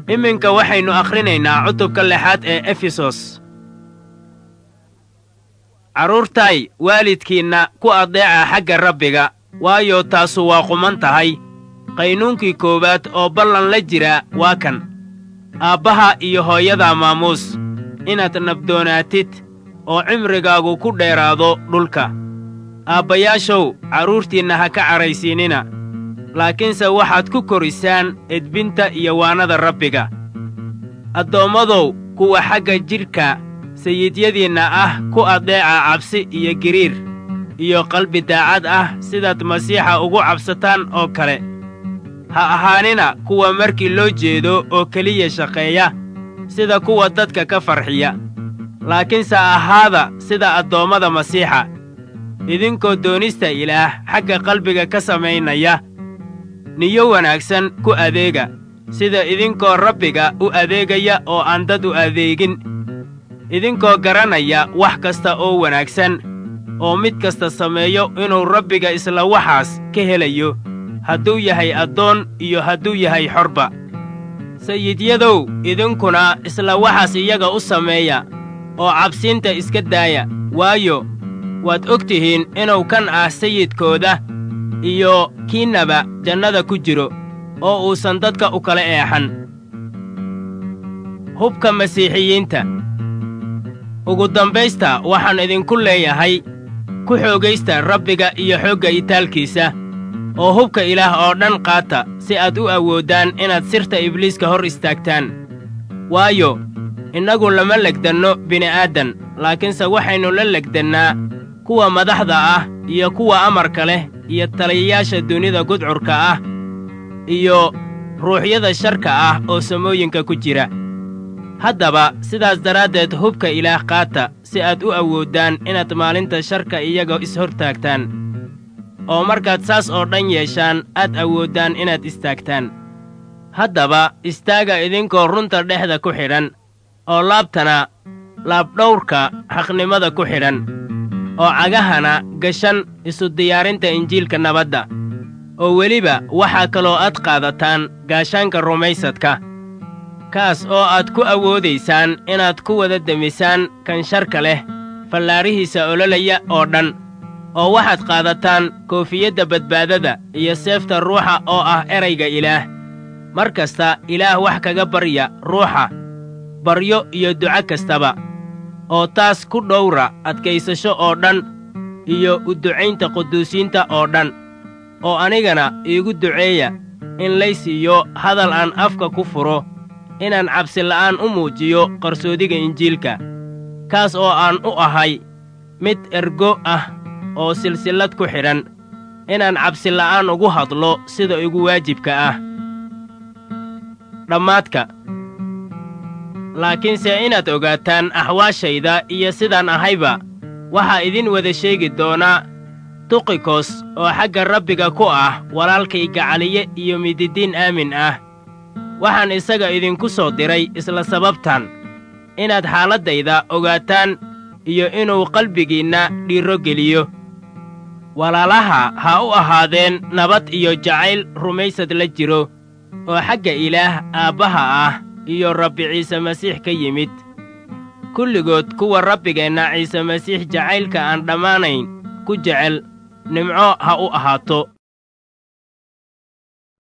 iminka waxaynu akhrinaynaa cutubka lixaad ee efesos carruurtay waalidkiinna ku addeeca xagga rabbiga waayo taasu waa quman tahay qaynuunkii koowaad oo ballan la jira waa kan aabbaha iyo hooyada maamuus inaad nabdoonaatid oo cimrigaagu ku dheeraado dhulka aabbayaashow carruurtiinna ha ka cadhaysiinina laakiinse waxaad ku korisaan edbinta iyo waanada rabbiga addoommadow kuwa xagga jidhka sayidyadiinna ah ku addeeca cabsi iyo giriir iyo qalbi daacad ah sidaad masiixa ugu cabsataan oo kale ha ahaanina kuwa markii loo jeedo oo keliya shaqeeya sida kuwa dadka ka farxiya laakiinse ahaada sida addoommada masiixa idinkoo doonista ilaah xagga qalbiga ka samaynaya niyo wanaagsan ku adeega sida idinkoo rabbiga u adeegaya oo aan dad u adeegin idinkoo garanaya wax kasta oo wanaagsan oo mid kasta sameeyo inuu rabbiga isla waxaas ka helayo hadduu yahay addoon iyo hadduu yahay xorba sayidyadow idinkuna isla waxaas iyaga u sameeya oo cabsiinta iska daaya waayo waad og tihiin inuu kan ah sayidkooda iyo kiinnaba jannada ku jiro oo uusan dadka u kala eexan hubka masiixiyiinta ugu dambaysta waxaan idinku leeyahay ku xoogaysta rabbiga iyo xoogga itaalkiisa oo hubka ilaah oo dhan qaata si aad u awooddaan inaad sirta ibliiska hor istaagtaan waayo innagu lama legdanno bini'aadam laakiinse waxaynu la legdannaa kuwa madaxda ah iyo kuwa amarka leh iyo taliyayaasha dunida gudcurka ah iyo ruuxyada sharka ah oo samooyinka ku jira haddaba sidaas daraaddeed hubka ilaah qaata si aad u awooddaan inaad maalinta sharka iyaga is-hortaagtaan oo markaad saas oo dhan yeeshaan aad awooddaan inaad istaagtaan haddaba istaaga idinkoo runta dhexda ku xidhan oo laabtana laabdhawrka xaqnimada ku xidhan oo cagahana gashan isu diyaarinta injiilka nabadda oo weliba waxaa kaloo aad qaadataan gaashaanka rumaysadka kaas oo aad ku awoodaysaan inaad ku wada demisaan kan sharka leh fallaarihiisa ololaya oo dhan oo waxaad qaadataan koofiyadda badbaadada iyo seefta ruuxa oo ah erayga ilaah mar kasta ilaah wax kaga barya ruuxa baryo iyo duco kastaba oo taas ku dhowra adkaysasho oo dhan iyo u ducaynta quduusiinta oo dhan oo anigana iigu duceeya in lay siiyo hadal aan afka ku furo inaan cabsila'aan u muujiyo qarsoodiga injiilka kaas oo aan u ahay mid ergo ah oo silsillad ku xidhan inaan cabsila'aan ugu hadlo sida igu waajibka ah dhammaadka laakiinse inaad ogaataan axwaashayda iyo sidaan ahayba waxaa idin wada sheegi doonaa tuqikos oo xagga rabbiga ku ah walaalkay gacaliye iyo mididiin aamin ah waxaan isaga idinku soo diray isla sababtan inaad xaaladdayda ogaataan iyo inuu qalbigiinna dhiirro geliyo walaalaha ha u ahaadeen nabad iyo jacayl rumaysad la jiro oo xagga ilaah aabbaha ah iyo rabbi ciise masiix ka yimid kulligood kuwa rabbigeenna ciise masiix jacaylka aan dhammaanayn ku jecel nimco ha u ahaato